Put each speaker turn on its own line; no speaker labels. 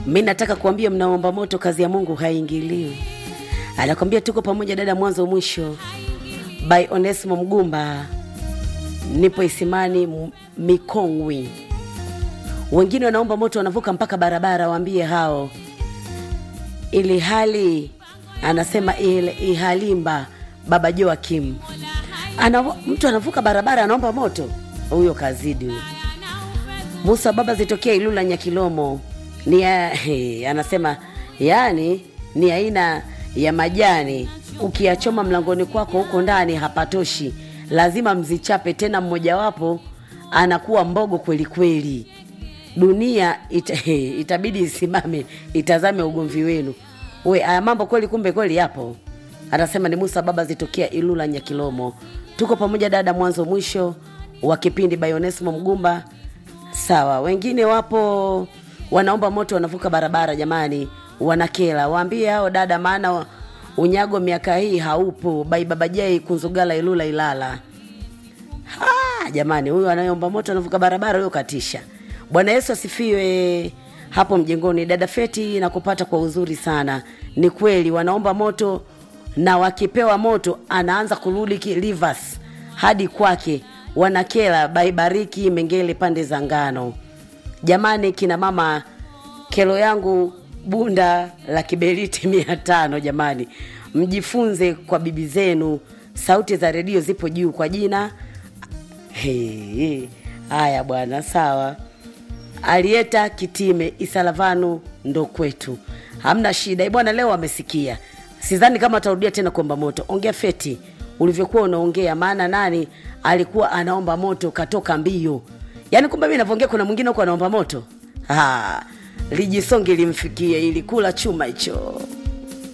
mi nataka kuambia mnaomba moto kazi ya mungu haingiliwi anakwambia tuko pamoja dada mwanzo mwisho by onesimo mgumba nipo isimani M- mikongwi wengine wanaomba moto wanavuka mpaka barabara waambie hao ili hali anasema ile ihalimba baba joakim ana, mtu anavuka barabara anaomba moto huyo kazidi huyo musa baba zitokea ilula nyakilomo ni ya, he, anasema yani ni aina ya majani ukiyachoma mlangoni kwako huko ndani hapatoshi lazima mzichape tena mmojawapo anakuwa mbogo kweli kweli dunia ita, he, itabidi isimame itazame ugomvi wenu we haya mambo kweli kumbe kweli yapo anasema ni musa baba zitokea ilula nyakilomo tuko pamoja dada mwanzo mwisho wa kipindi bayonesimo mgumba sawa wengine wapo wanaomba moto wanavuka barabara jamani wanakela waambie hao dada maana unyago miaka hii haupo bai babajai kunzugala ilula ilala Ah, jamani huyu anayeomba moto anavuka barabara huyo katisha bwana yesu asifiwe hapo mjengoni dada feti na kupata kwa uzuri sana ni kweli wanaomba moto na wakipewa moto anaanza kurudi ki- rivers hadi kwake wanakela baibariki mengele pande za ngano jamani kina mama kelo yangu bunda la kiberiti mia tano jamani mjifunze kwa bibi zenu sauti za redio zipo juu kwa jina He, haya bwana sawa alieta kitime isalavanu ndo kwetu hamna shida Eh, bwana leo amesikia sidhani kama atarudia tena kuomba moto ongea feti ulivyokuwa unaongea maana nani alikuwa anaomba moto katoka mbio yaani kumbe mi navyoongea kuna mwingine huko anaomba moto Ah, lijisonge limfikie ilikula chuma hicho